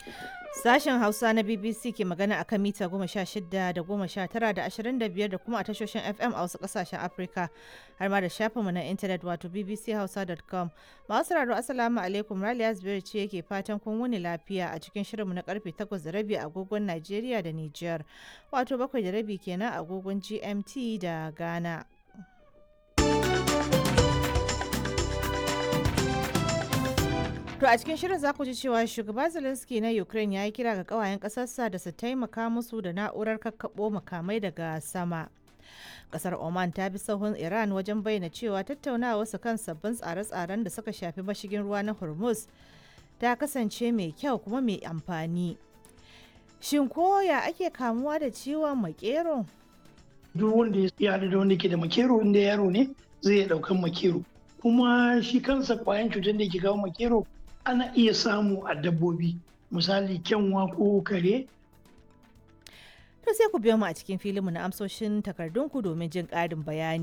Sashen Hausa na BBC ke magana akan mita goma sha shida da goma sha tara da ashirin da biyar da kuma a tashoshin FM a wasu ƙasashen Afirka har ma da shafinmu na intanet wato bbchausa.com. Masu sauraro Assalamu alaikum Raliya Zubairu ce yake fatan kun wuni lafiya a cikin shirinmu na karfe takwas da rabi a agogon Najeriya da Nijar wato bakwai da rabi kenan a agogon GMT da Ghana. To a cikin shirin za ku ji cewa shugaba Zelensky na Ukraine ya yi kira ga kawayen ƙasarsa da su taimaka musu da na'urar kakkaɓo makamai daga sama. Kasar Oman ta bi sahun Iran wajen bayyana cewa tattaunawa su kan sabbin tsare-tsaren da suka shafi mashigin ruwa na Hormuz ta kasance mai kyau kuma mai amfani. Shin koya ake kamuwa da ciwon makero? Duk wanda ya haɗu da wanda ke da makero inda yaro ne zai iya ɗaukan makero. Kuma shi kansa kwayan cutar da ke kawo makero ana iya samu a dabbobi misali kyanwa ko kare To sai ku biyo mu a cikin filinmu na amsoshin takardunku domin jin ƙarin bayani.